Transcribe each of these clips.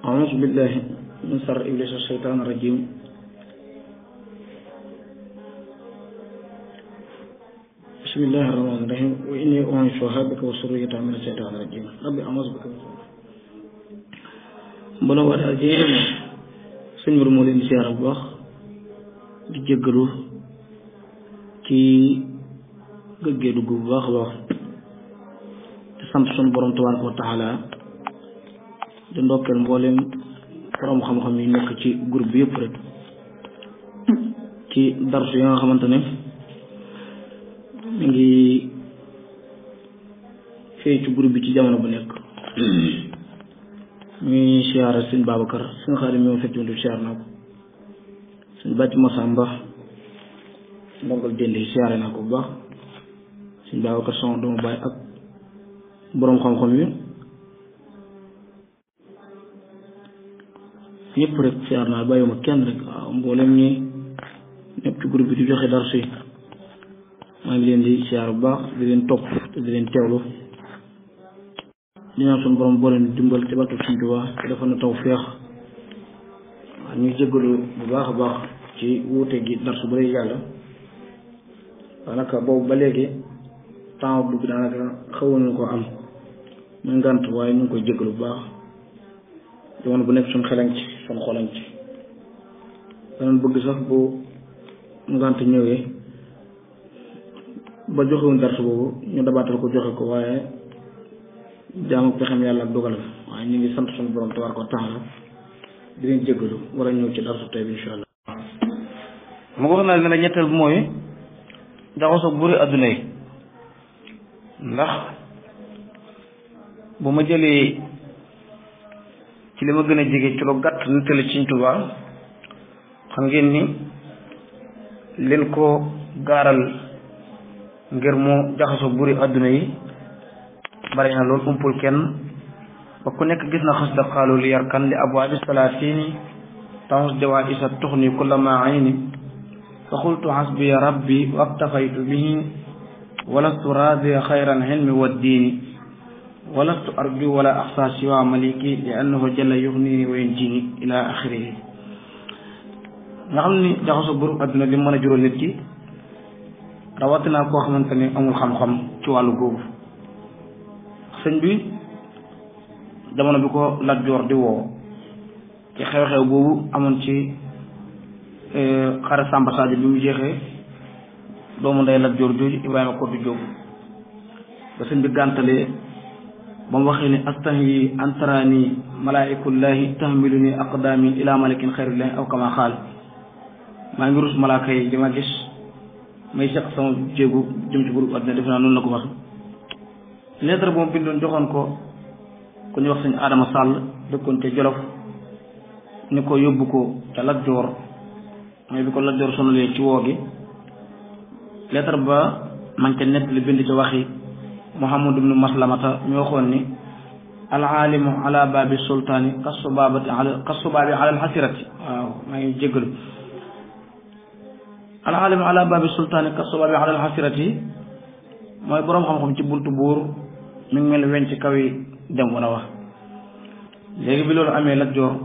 أعوذ بالله من شر إبليس الشيطان الرجيم بسم الله الرحمن الرحيم وإني أعيذها بك وذريتها من الشيطان الرجيم ربي أعوذ بك من mbooloo waa daal ji sëñ Mourou moo leen di siyaara bu baax di jéggalu ci gëggee dugg bu baax a baax di sant suñu borom tabaaraka wa taala di ndokkeel mbooleem borom xam-xam yi nekk ci groupe bi yëpp rek ci darsu yi nga xamante ne mi ngi fee ci groupe bi ci jamono bu nekk ñuy siyaara sëñ Babacar sëñ Xaadim ñoo fekk du siyaar naa ko sëñ Bàcc Masamba ndongal dénd yi siyaare naa ko bu baax sëñ Babacar sama doomu baay ak boroom xam-xam yi ñëpp rek siyaar naa bàyyiwuma kenn rek waaw mboolem ñi ñëpp ci groupe bi di joxe darsu yi maa ngi leen di siyaar bu baax di leen topp te di leen teewlu di ñaan suñu borom boo leen dimbal ci barke Sëñ Tuubaa te dafa na taw feex waaw ñu jéggalu bu baax a baax ci wuute gi darsu bu dee yàlla daanaka boobu ba léegi temps dugg daanaka xawuñu ko am muy ngànt waaye ñu ngi koy jéggalu bu baax jamono bu nekk suñ xelañ ci suñ xolañ ci danañ bëgg sax bu ngànt ñëwee ba joxewuñ darsu boobu ñu dabaatal ko joxe ko waaye jaamu pexem yàlla ak dogalam waaye ñu ngi sant suñu borom tabaaraka wa taala di leen jéggalu war a ñëw ci darsu tey bi insha allah mu ko wax na ne la ñetteel bi mooy jaxasoo buri adduna yi ndax bu ma jëlee ci li ma gën a jege ci lu gàtt nettali Sëñ Tuubaa xam ngeen ni leen ko gaaral ngir mu jaxasoo buri adduna yi bari na loolu umpul kenn ba ku nekk gis na xas da xaalu li yarkan li abwaabi salaatini taxus jawaa isa tuxni kulla ma ayni fa qultu xasbiya rabbi wa aktafaytu bihi walastu raadiya xayran xilmi wa diini walastu arju wala axsa siwa maliki li annahu jalla yuxnini wa yunjini ila axirihi nga xam ni jaxaso buru adduna li mën a jural nit ki rawatina koo xamante ni amul xam-xam ci wàllu googu sëñ bi jamono bi ko Lat Joor di woo ci xew-xew boobu amoon ci xare Samba Sadio bi mu jeexee doomu ndey Lat Joor jooju Ibrahima Koddu Jóob ba sëñ bi gàntalee ba mu waxee ni astahi antarani malaikullahi tahmiluni aqdami ila malikin xayrillahi aw kama xaal maa ngi rus malaaka yi di ma gis may seq sama jéegu jëm ci buru àddina def naa noonu la ko wax lettre boobu bindoon joxoon ko ku ñu wax sëñ Adama Sall dëkkoon ca Jolof ni ko yóbbu ko ca Lat Joor mooy bi ko Lat Joor sonalee ci woo gi lettre ba man ca nett li bind ca waxi Muhammad ibnu Maslamata mi waxoon ni alaalimu ala baabi sultaani kasubabati ala kasubaabi ala alxasirati waaw maa ngi jéggalu alaalimu ala baabi sultaani kasubaabi ala alxasirati mooy boroom xam-xam ci buntu buur mi ngi mel weñ ci kaw yi dem wan a wax léegi bi loolu amee Lat Joor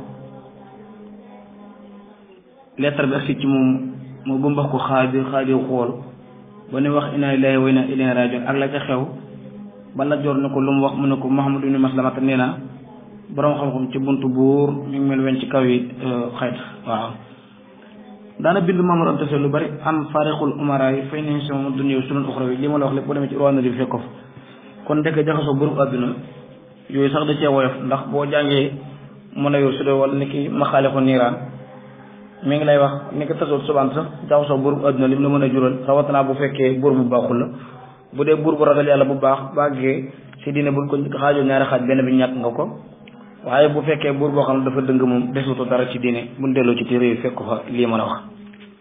lettre bi agsi ci moom moo bëmbax ko xaadir xaadir xool ba ne wax inna lillahi wa inna ilayhi rajiun ak la ca xew ba Lat Joor ne ko lu mu wax mu ne ko Muhammad ibn Maslamata nee na boroom xam-xam ci buntu buur mi ngi mel weñ ci kaw yi xayt waaw daana bind Mamadou Anta Sall lu bari am faarixul umara yi fay nañ sama dunya sunul uxra yi li ma la wax lépp boo demee ci roana bi fekk ko fa kon ndekk jaxasoo buru àdduna yooyu sax da cee woyof ndax boo jàngee mën a yor su dee wala ni ki maxaale ko niiraan mi ngi lay wax ni ki tasoot subaan sax jaxasoo buru àdduna li mu la mën a jural rawatina bu fekkee buur bu baaxul la bu dee buur bu ragal yàlla bu baax bàggee si diine buñ ko xaajoo ñaari xaaj benn bi ñàkk nga ko waaye bu fekkee buur boo xam ne dafa dëng moom desutu dara ci diine buñ delloo ci téere yi fekk ko fa lii mën a wax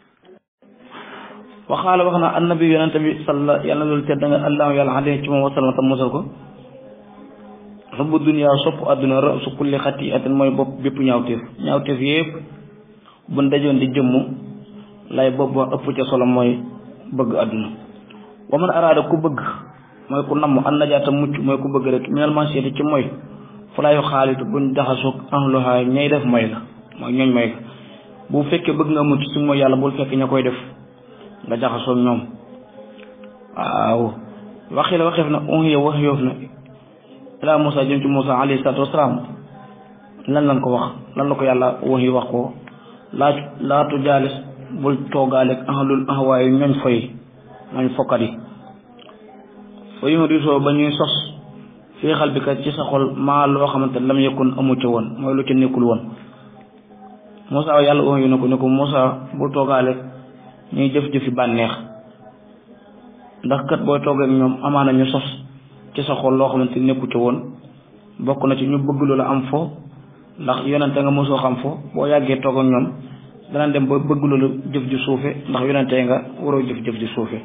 waxaala wax na annabi yonente bi salla yàlla na loolu tedd nga allahu yàlla xale ci moom wasalama tam mosal ko xubbu dunya sopp àdduna rasu kulli xati atin mooy bopp bépp ñaawteef ñaawteef yépp buñ dajoon di jëmm lay bopp ba ëpp ca solo mooy bëgg àdduna wa man araada ku bëgg mooy ku namm an najaata mucc mooy ku bëgg rek minal mansiati ci mooy falaayu xaalitu buñ jaxasoog ahluha ñay def may la mooy ñooñ may la bu fekkee bëgg nga mucc ci mooy yàlla bul fekk ña koy def nga jaxasoog ñoom waaw waxi la waxeef na unhiya wax yoof na ilaa Moussa jëm ci Moussa alayhi salaatu wasalaam lan lan ko wax lan la ko yàlla wax yi wax ko laa laatu jaalis bul toogaaleeg ahlul ahwaayu ñooñ foy ñooñ fokkat yi fa yu risoo ba ñuy sos fii xal bi kat ci sa xol maa loo xamante lam yëkkun amu ca woon mooy lu ca nekkul woon Moussa yàlla wax yu ne ko ne ko Moussa bul toogaaleeg ñuy jëf-jëfi bànneex ndax kat booy toog ak ñoom amaana ñu sos ci sa xol loo xamante nekku ca woon bokk na ci ñu bëgg lu la am fo ndax yonente nga mosoo xam fo boo yàggee toog ak ñoom dana dem ba bëgg lu la jëf ju suufe ndax yonente nga waroo jëf jëf ju suufe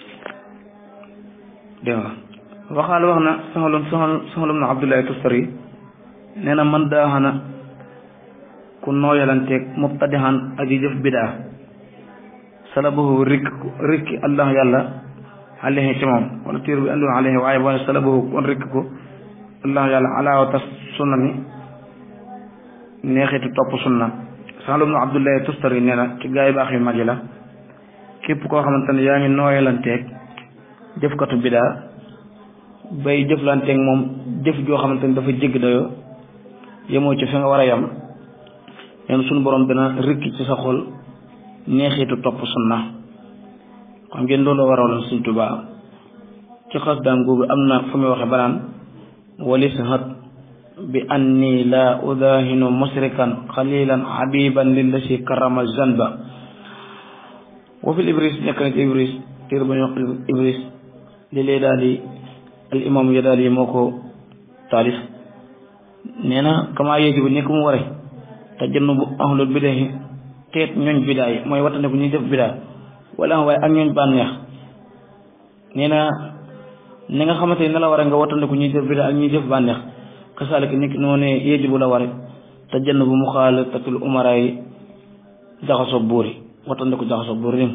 dégg nga waxaal wax na saxalum saxalum na Abdullahi Tustari nee na man daaxana ku nooyalanteeg mubtadihan aji jëf bidaa salabahu rikk rikki allah yàlla alayhi ci moom wala tiir bi andu alayhi waaye boo ne salabahu kon rikk ko allah yàlla alaawa tas sunna ni neexitu topp sunna saxalum na Abdullahi Tustari nee na ci gaa yi baax yu mag yi la képp koo xamante ne yaa ngi nooyalanteeg jëfkatu bidaa bay jëflanteeg moom jëf joo xamante ni dafa jégg dayoo yemoo ci fi nga war a yem neen suñu borom dana rikki ci sa xol neexitu topp sunna xam ngeen loolu waraloon Sëñ Tuubaa ci xas daan googu am na fu muy waxe banaan walis hat bi anni la udahinu musrikan xalilan habiban lillasi karama zanba wa fil ibris nekk na ci ibris téer ba ñu wax ibris li lee daal di al imam ya daal yi moo ko taalif nee na kama yéegi bi nekk mu ware te jënn bu ahlul bidaa yi teet ñooñ bidaa yi mooy wattandiku ñuy def bidaa wala waaye ak ñooñ bànneex nee na ni nga xamante ne la ware nga wattandiku ñuy def bidaa ak ñuy def bànneex kasaalika nekk noonu yéegi bu la ware te jënn bu mu xaal tatul umara yi jaxasoo buur yi wattandiku jaxasoo buur yi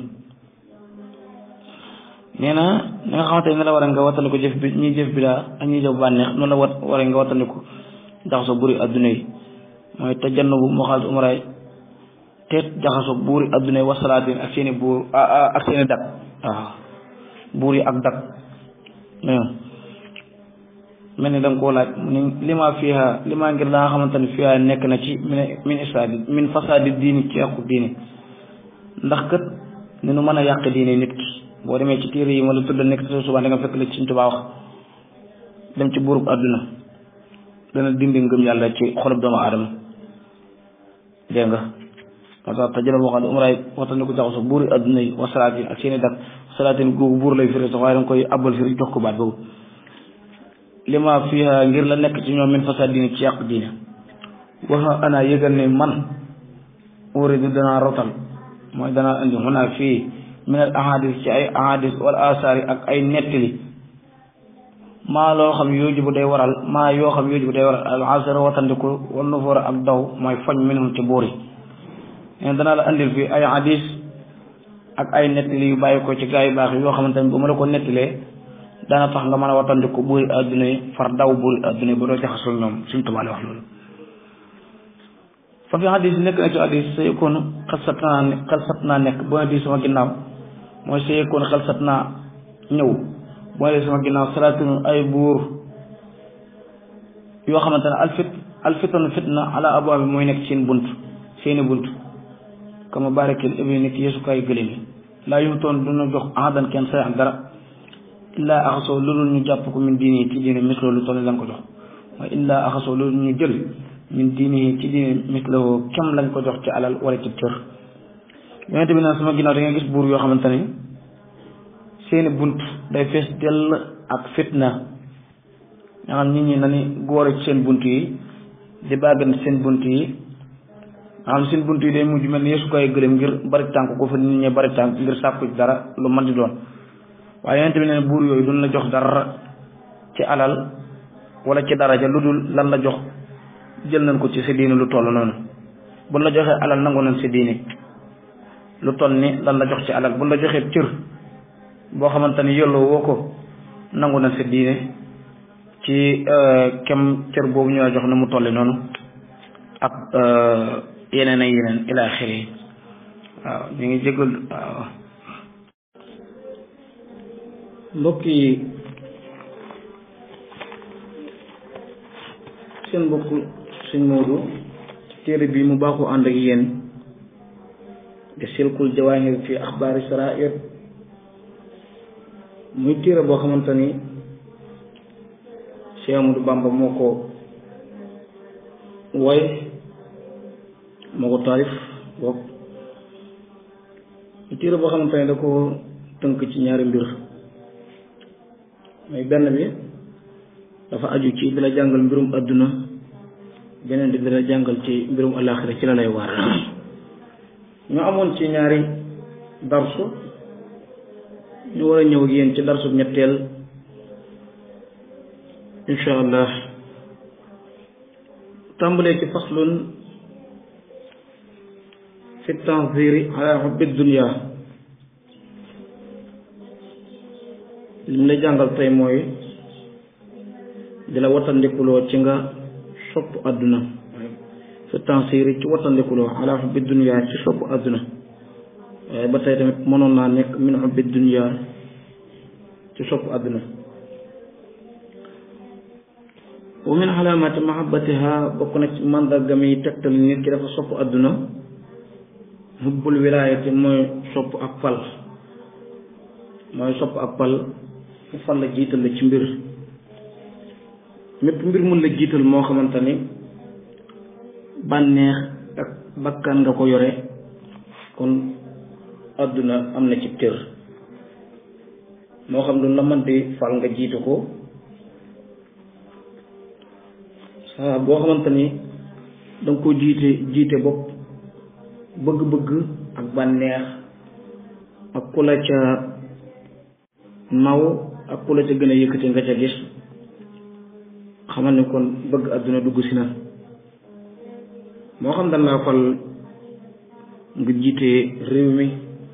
nee na ni nga xamante ne la war a nga wattandiku jëf bi ñuy jëf bidaa ak ñuy jëf bànneex noonu la wat war nga wattandiku jaxasoo buuri adduna yi mooy te jann bu mu xaalis umaraay te jaxasoo buuri adduna yi wasalaatin ak seeni buur ak seeni dak waaw buur yi ak dak mel ni da nga koo laaj mu ne lima fiha lima ngir da nga xamante ne fiha nekk na ci min min isaadi min fasaadi diini ci yàqu diini ndax kat ni nu mën a yàq diine nit ki boo demee ci téere yi ma la tudd nekk ci suba da nga fekk la ci Sëñ Tuubaa wax dem ci buurub àdduna dana dindi ngëm yàlla ci xolub doomu aadama dégg nga moo tax te jëla waxal umraay waxtaan ko jaxasoo buuri àdduna yi wa salaatin ak seeni dak salaatin googu buur lay firi sax waaye danga koy abbal firi jox ko baat boobu lima fiha ngir la nekk ci ñoom min fasaad diine ci yàq diine waxa ana yëgal ne man uridu danaa rotal mooy danaa indi xunaa fii min al ahadis ci ay ahadis wala asaari ak ay nettali maa loo xam yooju bu day waral maa yoo xam yooju bu day waral al asara watandiku wal nufuura ak daw mooy foñ minhum ci buur yi neen danaa la andil fii ay hadis ak ay nettali yu bàyyi ko ci gaa yu baax yi yoo xamante ne bu ma la ko nettilee dana tax nga mën a watandiku buuri adduna yi far daw buuri adduna yi ba doo jaxasoo ñoom suñ tubaale wax loolu fa fi hadis nekk na ci hadis sa yëkkoon xalsat naa ne xalsat naa nekk boo ne di sama ginnaaw mooy sa yëkkoon xalsat naa ñëw boo ne di sama ginnaaw salaatun ay buur yoo xamante ne alfit alfitan fitna ala abwaa bi mooy nekk seen bunt seeni bunt kama barakil ibni nit yeesukaay gëléem yi laa yutoon duna jox ahadan kenn say ak dara illaa axasoo loolu ñu jàpp ko min diini ci diine mis loolu toll lañ ko jox mooy illaa axasoo loolu ñu jël min diini ci diine mislahoo kem lañ ko jox ci alal wala ci cër yonente bi nag sama ginnaaw da nga gis buur yoo xamante ne seeni bunt day fees dell ak fitna nga xam nit ñi nani góor ci seen bunt yi di bàggan seen bunt yi nga xam seen bunt yi day mujj mel ni yeesukaay gëléem ngir bari tànk ko fa nit ñi bari tànk ngir sàkku dara lu mën di doon waaye yonente bi ne buur yooyu duñ la jox dara ci alal wala ci daraja lu dul lan la jox jël nañ ko ci sa diine lu toll noonu buñ la joxee alal nangu nañ sa diine lu toll ni lan la jox ci alal buñ la joxee cër boo xamante ni yelloo woo ko nangu nañ sa diine ci kem cër boobu ñu la jox na mu tolli noonu ak yeneen ak yeneen ila axiri waaw ñu ngi jégal waaw mbokk yi seen mbokk sëñ Moodu ci téere bi mu baaxu ànd ak yéen di silkul jawaahir fi axbaari sarair muy téere boo xamante ni Cheikh Amadou Bamba moo ko woy moo ko taalif boog muy téere boo xamante ni da ko tënk ci ñaari mbir mooy benn bi dafa aju ci di la jàngal mbirum adduna beneen bi di la jàngal ci mbirum alaxira ci la lay waar ñu amoon ci ñaari darsu ñu war a ñëw ak yéen ci darsu ñetteel insha allah tàmbalee ci faslun fi tanziri ala hubbi dunya li mu la jàngal tey mooy di la wattandikuloo ci nga sopp àdduna fi tanziri ci wattandikuloo ala hubbi dunya ci sopp àdduna waaye ba tey tamit mënoon naa nekk min hubbi dunya ci sopp àdduna wa min alaamati mahabbatiha bokk na ci mandargam yi tegtal nit ki dafa sopp àdduna hubbul wilaayati mooy sopp ak pal mooy sopp ak pal fu fal la jiital la ci mbir mépp mbir mun la jiital moo xamante ni bànneex ak bakkan nga ko yore kon àdduna am na ci cër moo xam lu la mën di fal nga jiitu ko saa boo xamante ni danga ko jiite jiite bopp bëgg-bëgg ak bànneex ak ku la ca naw ak ku la ca gën a yëkkati nga ca gis xamal ni kon bëgg àdduna dugg si na moo xam dañ laa fal nga jiite réew mi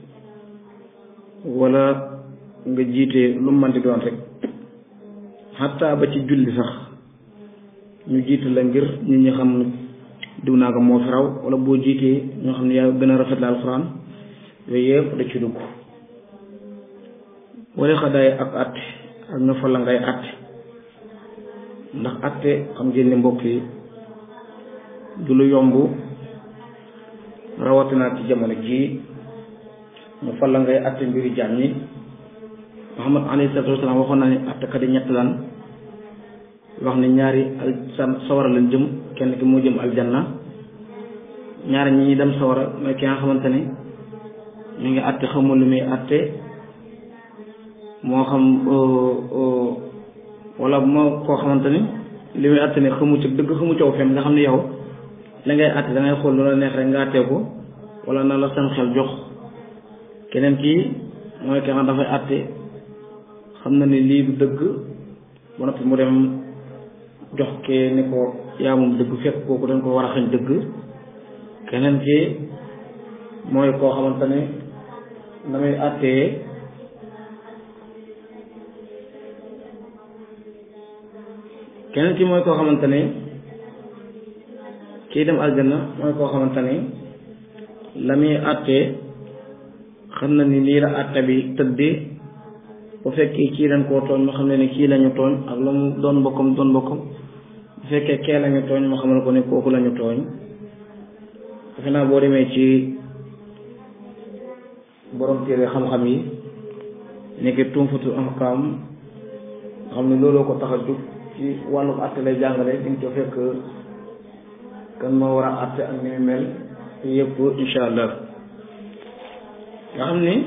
wala nga jiite lu mu mën di doon rek xataa ba ci julli sax ñu jiite la ngir nit ñi xam diw naa ko moo fi raw wala boo jiitee ñoo xam ne yaa gën a rafet la alxuraan yooyu yëpp da ci dugg wala xadaay ak àtte ak nga fa la ngay àtte ndax àtte xam ngeen ne mbokk yi du lu yomb rawatina ci jamono jii ñu fa la ngay àtte mbiri jaam ñi Muhammad alayhi salaatu wasalaam waxoon na ne àttekat yi ñett lan wax ne ñaari al sawara lañ jëm kenn ki moo jëm aljanna ñaari ñi ñi dem sawara mooy ki nga xamante ne ñu ngi àtte xamul lu muy àtte moo xam wala moo koo xamante ni li muy àtte ne xamu ci dëgg xamu coow fen nga xam ne yow la ngay àtte da ngay xool lu la neex rek nga àttee ko wala na la seen xel jox keneen kii mooy ki nga dafay àtte xam na ni lii du dëgg ba noppi mu dem jox kee ni ko yaa moom dëgg fekk kooku dañ ko war a xañ dëgg keneen ki mooy koo xamante ne na muy àttee keneen ki mooy koo xamante ne kii dem aljanna mooy koo xamante ne la muy àttee xam na ni lii la àtte bi tëddee bu fekkee kii dañ koo tooñ moo xam ne ni kii lañu tooñ ak lu mu doon mbokkam doon mbokkam bu fekkee kee lañu tooñ moo xamal ko ne kooku lañu tooñ defe naa boo demee ci borom téere xam-xam yi nekk tumfatul ahkam nga xam ne looloo ko tax a jóg ci wàllum àtte lay jàngale di nga ko fekk kan moo war a àtte ak ni mu mel yëpp insha allah nga xam ni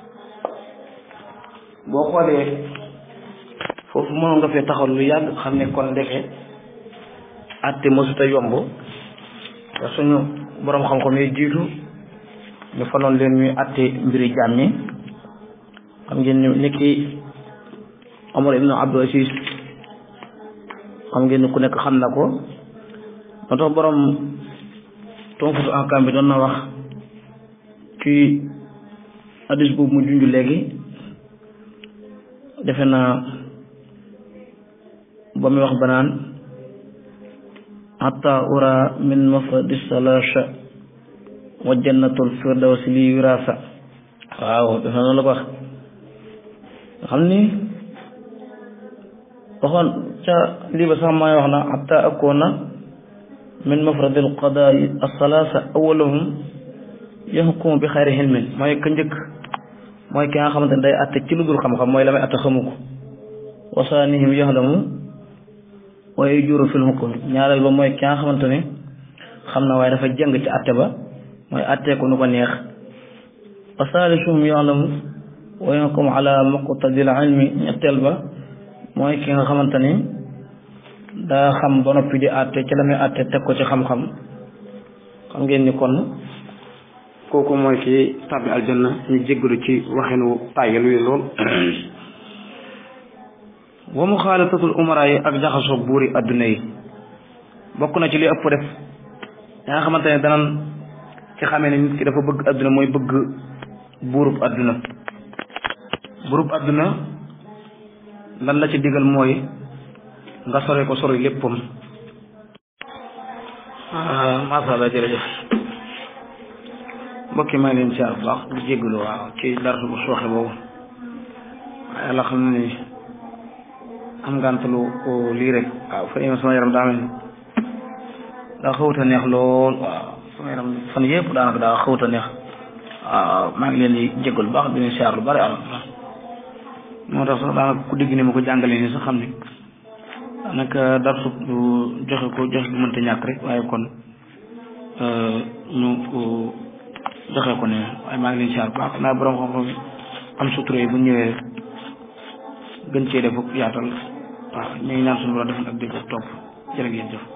boo xoolee foofu mënoon nga fee taxaw lu yàgg xam ne kon ndeke àtte mësuta yomb te suñu boroom xam-xam yi jiitu ñu faloon leen ñuy àtte mbiri jaam ñi xam ngeen ni ki Omar ibnu Abdul Aziz xam ngeen ni ku nekk xam na ko moo tax boroom tonfutu ahkaam bi doon na wax ci hadis boobu mu junj léegi defe naa ba muy wax banaan hatta ura min mafradi salasha wa jannatul firdawsi li wirasa waaw dafa noonu la ko wax nga xam ni waxoon ca lii ba sax maay wax na hatta akoona min mafradil qadaai asalaasa awalahum yaxkumu bi xayri xilmin mooy ka njëkk mooy ki nga xamante ne day atte ci lu dul xam-xam mooy la may atte xamu ko wasaanihim yaxlamu wa yajuru fil hukm ñaareel ba mooy ki nga xamante ne xam na waaye dafa jëng ci atte ba mooy attee ko nu ko neex wa saalisuhum yaxlamu wa yaxkum ala muqtadil ilmi ñetteel ba mooy ki nga xamante ni daa xam ba noppi di atte ci la muy atte teg ko ci xam-xam xam ngeen ni kon kooku mooy ki tàbbi aljanna ñu jéggalu ci waxinu tàyyal wi lool wa muxaalatatul umara yi ak jaxasoo buuri adduna yi bokk na ci li ëpp def ya nga xamante ne danan ci xamee ne nit ki dafa bëgg adduna mooy bëgg buurub adduna buurub adduna lan la ci digal mooy nga sore ko sori léppam masha Allah jërëjëf mbokki maa ngi leen siyaar bu baax di jéggalu waaw ci darsu bu sooxe boobu waaye yàlla xam na ni am ngàntalu ko lii rek waaw fan yii sama yaram daa mel daa xawuta neex lool waaw sama yaram fan yëpp daanaka daa xawuta neex waaw maa ngi leen di jéggalu bu baax di leen siyaar lu bari am moo tax sax daanaka ku dégg ni ma ko jàngalee nii sax xam ni daanaka darsu joxe ko joxe bu mënta ñàkk rek waaye kon ñu joxe ko ne waaye maa ngi leen siyaar bu baax naa borom xam-xam am sutura yi bu ñëwee gën cee def yaatal waaw ñu ngi ñaan suñu borom defal ak dégg ak topp jërë ngeen jëf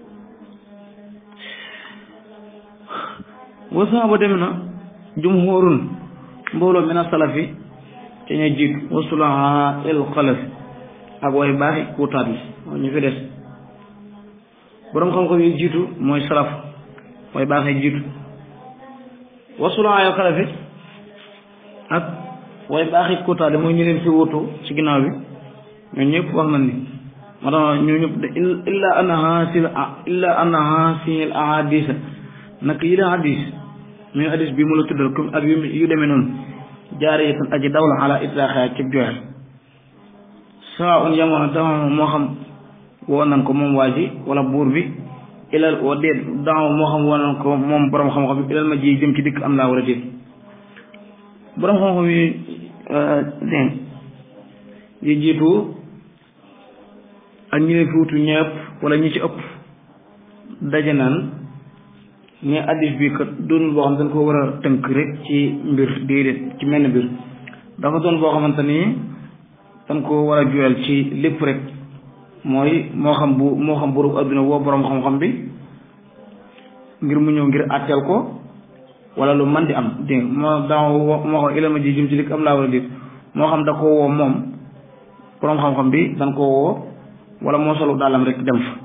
wasaa ba dem na jumhurun mbooloo mina salafi te ñuy jiitu wasulaha il xalaf ak way baaxi kuutaat yi moo ñu fi des borom xam-xam yi jiitu mooy salaf way baaxee jiitu wasulaha il xalafi ak way baaxi kuutaat yi mooy ñu leen fi wutu ci ginnaaw bi ñoo ñëpp wax nañ ni moo tax ñu ñëpp de illa anna hasil illa anna hasil ahadisa nag yi la hadis muy hadis bi mu la tuddal comme ak yu yu demee noonu jaariyatan aji dawla ala itlaaxaa ci joxe saa un yamoon dama moo xam woo nan ko moom waa ji wala buur bi ilal wa déet dama moo xam woo nan ko moom borom xam-xam bi ilal ma ji jëm ci dikk am laa wala déet borom xam-xam yi dégg yi jiitu ak ñi leen fi wutu ñëpp wala ñi ci ëpp daje naan ne addis bi kat doonul boo xam dañ ko war a tënk rek ci mbir déedéet ci menn mbir dafa doon boo xamante ni dañ ko war a juyal ci lépp rek mooy moo xam bu moo xam burub adduna woo borom xam-xam bi ngir mu ñëw ngir àtteel ko wala lu man di am dégg moo daa moo xam ilama ji jëm ci lik am laa wala déet moo xam da ko woo moom borom xam-xam bi dañ ko woo wala moo solu daalam rek dem fa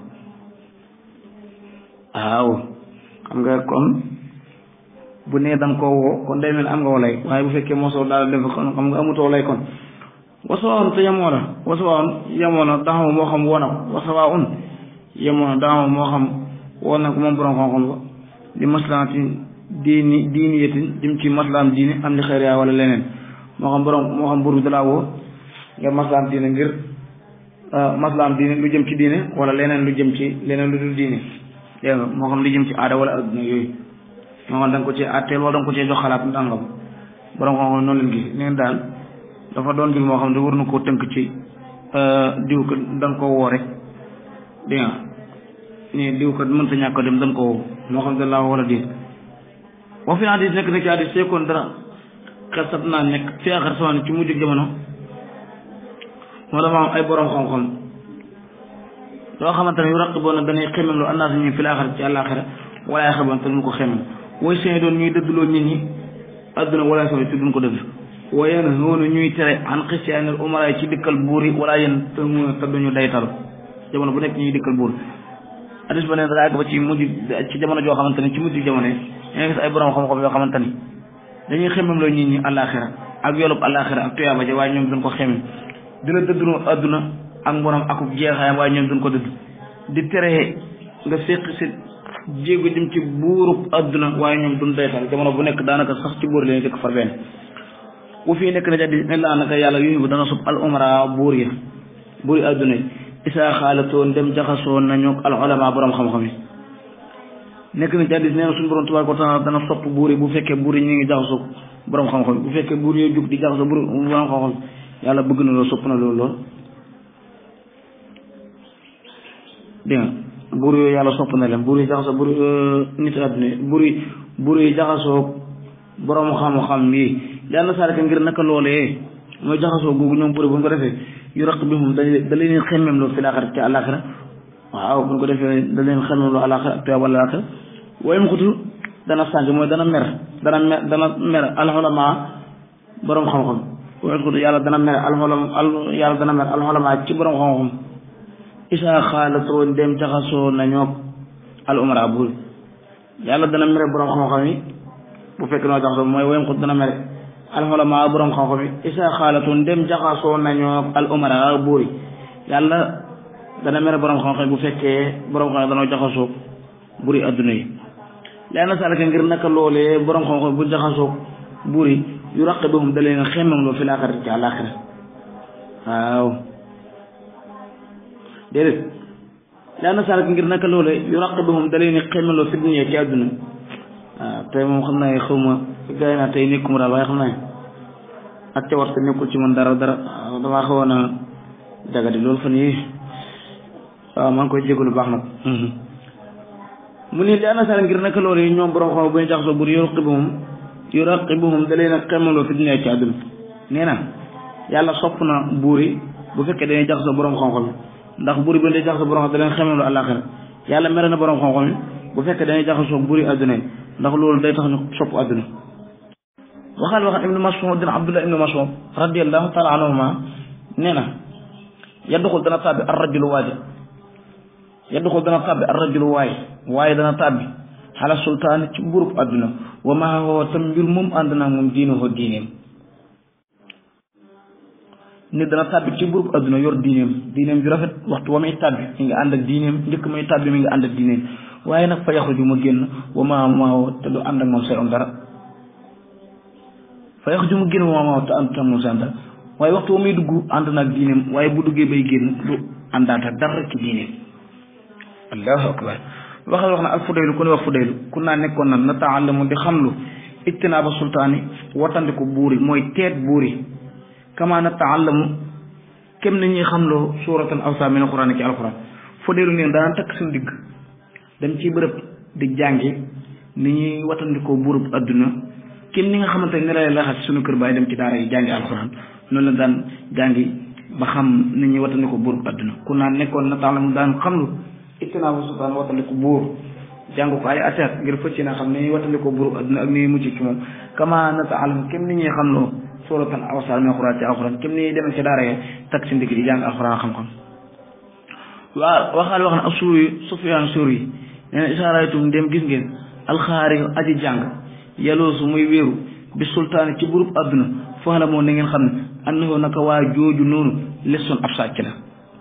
waaw xam nga kon bu nee da nga koo woo kon day mel am nga walay waaye bu fekkee moo solu daalam dem fa kon xam nga amutoo lay kon wasawaaun te yemoo na wasawaaun yemoo na daxama moo xam woo na ko wasawaaun yemoo na daxama moo xam woo na ko moom borom xam-xam ba di maslaati diini diini yetin jëm ci maslaam diini am li xëy wala leneen moo xam borom moo xam buur bi dalaa woo nga maslaam diine ngir maslaam diine lu jëm ci diine wala leneen lu jëm ci leneen lu dul diine dégg nga moo xam lu jëm ci aada wala adduna yooyu moo xam da nga ko cee atteel wala da nga ko cee jox xalaat ndàngam borom xam-xam noonu leen gis neen daal dafa doon mbir moo xam ne war na koo tënk ci diw ko da nga koo woo rek dégg nga ni diw ko mënta ñàkk a dem dañ ko woo moo xam dañ laa wala déet boo fi hadis nekk na ci hadis seekoon dara xel sat naa nekk fi axar samaan ci mujj jamono moo dafa am ay borom xam-xam loo xamante ne yu raq boo na dañuy xemem lu annaas ñu fi laaxar ci àllaaxira wala ay xaban te duñ ko xemem way seen doon ñuy dëddloo nit ñi adduna wala soo te duñ ko dëgg waaye nag noonu ñuy tere an xistiyaanil umara ci dikkal buur yi wala yéen te mu te duñu daytal jamono bu nekk ñuy dikkal buur hadis ba ne da àgg ba ci mujj ci jamono joo xamante ni ci mujj jamono yi nga gis ay borom xam-xam yoo xamante ni dañuy xemem loo nit ñi àllaaxira ak yoolub àllaaxira ak tuyaaba ja waaye ñoom dañ ko xemem di la dëddloo adduna ak mborom akub jeexaayam waaye ñoom duñ ko dëdd di tere nga séq si jéego jëm ci buurub adduna waaye ñoom duñ doytal jamono bu nekk daanaka sax ci buur leen jëkk far benn bu fii nekk na ca di ne laa naka yàlla yu bu dana sub al umara buur ya buur yi adduna yi isaa xaalatoon dem jaxasoon nañu al ulama borom xam-xam yi nekk na ci hadiis nee na suñu borom tabaaraka wa taala dana sopp buur yi bu fekkee buur yi ñu ngi jaxasoo borom xam-xam yi bu fekkee buur yooyu jug di jaxasoo buur borom xam-xam yàlla bëgg na lool sopp na loolu lool dégg nga buur yooyu yàlla sopp na leen buur yi jaxasoo buur nit àdduna yi buur yi buur yi jaxasoo borom xam-xam yi yàlla saaraka ngir naka loolee mooy jaxasoo googu ñoom buur yi bu ñu ko defee yu raq bi moom da da leen xemmem loolu fi laaxira ci àllaaxira waaw bu ñu ko defee da leen xemmem loolu àllaaxira ak tuyaab àllaaxira waaye mu xutu dana sànq mooy dana mer dana mer dana mer alxolama borom xam-xam waaye mu xutu yàlla dana mer alxolam al yàlla dana mer alxolama ci borom xam-xam isaa xaalatoo dem jaxasoo nañoo al umara buur yàlla dana mere borom xam-xam yi bu fekk noo jaxasoo mooy waaye mu xutu dana mere alxolama borom xam-xam yi isaa xaalatoo dem jaxasoo nañoo al umara buur yàlla dana mere borom xam-xam yi bu fekkee borom xam-xam danoo jaxasoo buri adduna yi lee na salaka ngir naka loolee borom xam-xam bu jaxasoo buri yu raqe bi moom da leen xemmam loo fi laaxira ci àllaaxira waaw déedéet lee na salaka ngir naka loolee yu raqe bi moom da leen xemmam loo fi dunya ci adduna waaw tey moom xam naa xaw ma gars yi naa tey nekkuma daal waaye xam naa ak ca war te nekkul ci man dara dara damaa xawoon a jagadi loolu fan yi waaw maa ngi koy jégalu baax nag mu ni li ana sara ngir naka loolu yi ñoom borom xam bu ñu jaxasoo bur yuraqibuhum yuraqibuhum da leen a xemaloo fi dunya ci àdduna nee na yàlla sopp na buur yi bu fekkee dañuy jaxasoo borom xam-xam ndax buur yi bu dañuy jaxasoo borom xam da leen xemaloo àllaaxira yàlla mere na borom xam-xam yi bu fekkee dañuy jaxasoo buur yi àdduna yi ndax loolu day tax ñu sopp àdduna waxal wax ibnu mas'ud dina abdullah ibnu mas'ud radiyallahu taala anhuma nee na yadduxul dana tàbbi ar rajulu waaji yadduxul dana tàbbi ar rajulu waaye waaye dana tàbbi xala sultaan ci buurub àdduna wa maa woo tam mbir moom ànd naa moom diinuhoo diineem nit dana tàbbi ci buurub àdduna yor diineem diineem ju rafet waxtu wa muy tàbbi mi ngi ànd ak diineem njëkk muy tàbbi mi ngi ànd ak diineem waaye nag fa yaxruju ma génn wa maa maa woo te du ànd ak moom say om dara fa yaxruju ma génn wa maa maa woo te ànd ak moom say om dara waaye waxtu wa muy dugg ànd na ak diineem waaye bu duggee bay génn du àndaata dara ci diineem allahu akbar waxal wax na al fudaylu ku ne wax fudaylu ku naa nekkoon na na taallamu di xamlu ijtinaaba sultaani wattandiku buuri mooy teet buuri kama na taallamu kem ni ñuy xamloo suuratan awsa min alquran ci alquran fudaylu neen daan takk suñu digg dem ci bërëb di jàngi ni ñuy wattandikoo buurub adduna kem ni nga xamante ne lay laxas suñu kër baay dem ci daara yi jàngi alquran noonu la daan jàngi ba xam ni ñuy wattandikoo buurub adduna ku naa nekkoon na taallamu daan xamlu ittinaabu sultaan wattandiku buur jàng ko ay ateet ngir fëcc na xam ni wattandiku buur adduna ak ni mucc ci moom kama nataalam kem ni ñuy xam loo suratan awsal min alxuraan ci alxuraan kem ni ñuy demee ci daara ya takk si ndigg di jàng alxuraan xam-xam waa waxaal wax na ak suuri sufyaan suuri nee na isaaraytum dem gis ngeen alxaari aji jàng yaloosu muy wéeru bi sultaan ci buurub adduna foo la moo na ngeen xam ne annahu naka waa jooju noonu lesson ab sàcc la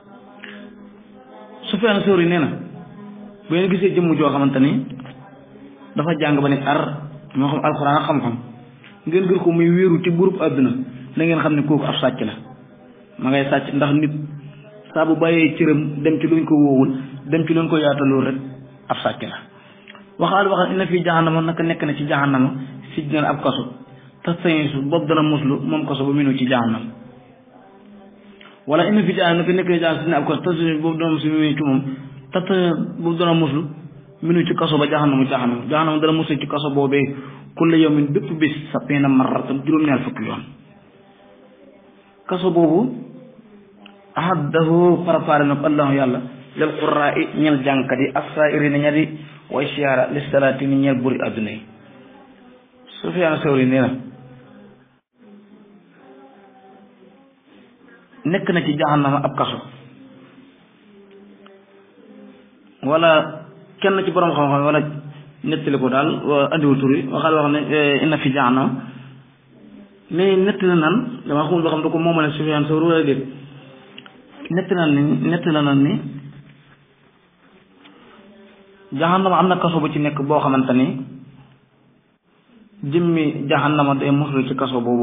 Sufyaan Sawri nee na bu ngeen gisee jëmm joo xamante ni dafa jàng ba ne ar moo xam alxuraan ak xam-xam ngeen gër ko muy wéeru ci burub àdduna na ngeen xam ne kooku ab sàcc la ma ngay sàcc ndax nit saa bu bàyyee cëram dem ci luñ ko wóowul dem ci luñ ko yaataloo rek ab sàcc la waxaal waxal inna fii jahannama naka nekk na ci jahannama sijnan ab kaso tax sañisu boobu dana muslu moom kaso ba minu ci jahannam wala inna fi jahannama naka nekk na jahannama sijnan ab kaso tax sañisu boobu dana muslu minu ci moom tax boobu dana muslu minu ci kaso ba jahannama jahannama jahannama dana muslu ci kaso boobee kulla yawmin bépp bis sabiina marratan juróom-ñaar fukki yoon kaso boobu ahaddahu préparé na ko allahu yàlla lil qurraa i ñel jàngkat yi assaa'irina ña di way siyaara li salaati ni ñeel buri adduna yi Sufyaan Sawri nee na nekk na ci jahannama ab kaso wala kenn ci borom xam-xam wala nettali ko daal andiwul tur yi waxal wax ne inna fi jahannama mais nettali nan dama xamul loo xam da ko moomale Sufyaan Sawri wala déet netti na ni netti na ni jahannama am na kaso bu ci nekk boo xamante ni jëmmi jahannama day muslu ci kaso boobu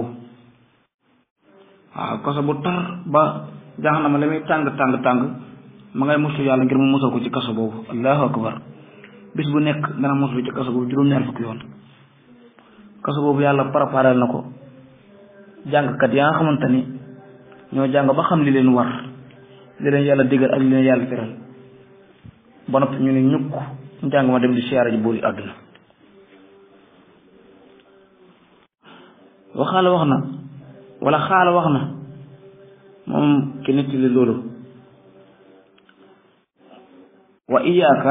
waaw kaso bu tar ba jahannama la muy tàng tàng tàng ma ngay muslu yàlla ngir mu musal ko ci kaso boobu allahu akbar bis bu nekk dana muslu ci kaso boobu juróom-ñaar fukki yoon kaso boobu yàlla préparé na ko jàngkat yaa nga xamante ni ñoo jàng ba xam li leen war li leen yàlla digal ak li leen yàlla teral ba noppi ñu ne ñukk njàng ma dem di siyaara ji buuri àdduna waxaala wax na wala xaala wax na moom ki nit li loolu wa iyaaka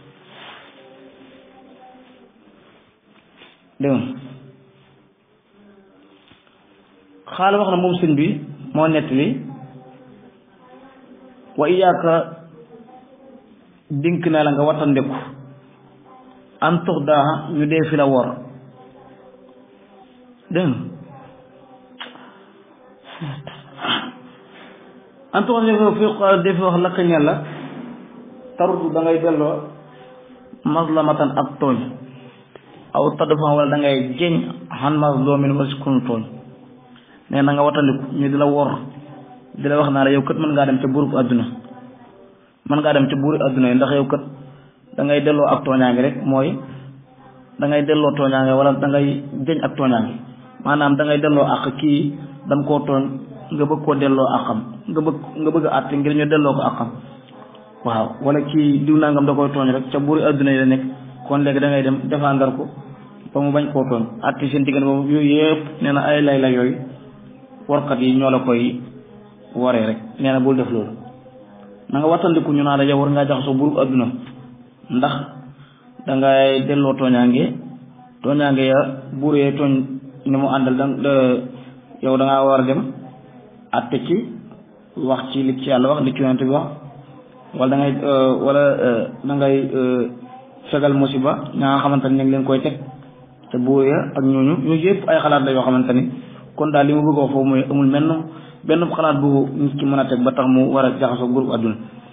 dégg xaala wax na moom sëñ bi moo nettali wa iyaaka dink naa la nga wattandiku an tux daa ñu dee fi la wor dégg an tux fi dee fi wax lakk ñel la tarutu da ngay delloo maslamatan ak tooñ aw tadfan wala da ngay jeñ xan masloomin wala si kunu tooñ nee na nga wattandiku ñu di la wor di la wax naa la yow kat mën ngaa dem ca buurub àdduna mën ngaa dem ca buuri àdduna yi ndax yow kat da ngay delloo ak tooñaange rek mooy da ngay delloo tooñaange wala da ngay jeñ ak tooñaange maanaam da ngay delloo ak kii dañ koo tooñ nga bëgg koo delloo akam nga bëgg nga bëgg a àtte ngir ñu delloo ko akam waaw wala kii diw nangam da koy tooñ rek ca buuri àdduna yi la nekk kon léegi da ngay dem défendre ko ba mu bañ koo tooñ àtte seen diggante boobu yooyu yëpp nee na ay lay la yooyu warkat yi ñoo la koy waree rek nee na bul def loolu na nga wattandiku ñu naa la yow war ngaa jaxasoo buurub àdduna ndax dangay delloo tooñaange tooñaange ya buur yee tooñ ni mu àndal da yow da ngaa war a dem àtte ci wax ci li ci yàlla wax li ci yonent bi wax wala da ngay wala da ngay fegal musiba ña nga xamante ni ñu ngi leen koy teg te buur ya ak ñooñu ñooñu yëpp ay xalaat la yoo xamante ni kon daal li mu bëgg a wax foofu mooy amul menn benn xalaat bu nit ki mën a teg ba tax mu war a jaxasoo groupe àdduna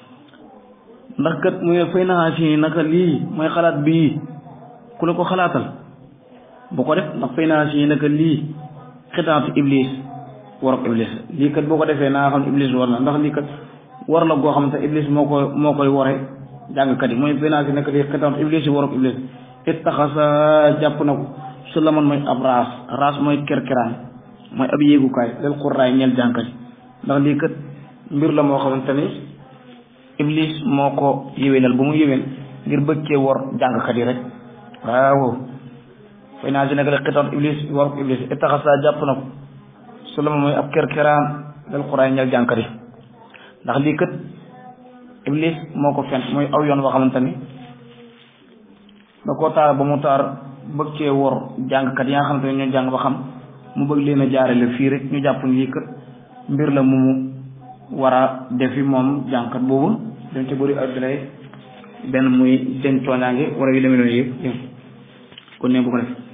ndax kat mu ne fay naxaa si naka lii mooy xalaat bii ku la ko xalaatal bu ko def ndax fay naxaa si naka lii xitaatu iblis warok iblis lii kat boo ko defee naa xam iblis war na ndax lii kat war la goo xamante iblis moo koy moo koy ware jàngkat yi mooy fay naxaa si naka lii xitaatu iblis yi warok iblis it taxasa jàpp na ko su la man mooy ab raas raas mooy kerkeraan mooy ab yéegukaay lel xurraay ñeel jànkat ndax lii kat mbir la moo xamante ni iblis moo ko yéwénal ba mu yéwén ngir bëggee wor jàngkat yi rek waaw fay naa si nekk rek xitoon iblis war iblis itaxasa jàpp na ko su la mooy ab kerkeraan lel xurraay ñeel jànkat yi ndax lii kat iblis moo ko fen mooy aw yoon boo xamante ni da koo taar ba mu taar bëgg cee wor jàngkat yi nga xamante ne ñoo jàng ba xam mu bëgg leen a jaarale fii rek ñu jàpp ni lii kat mbir la mu mu war a defi moom jàngkat boobu dañ ca bëri adduna yi benn muy den tooñaange wala yu demee noonu yëpp kon ne bu ko def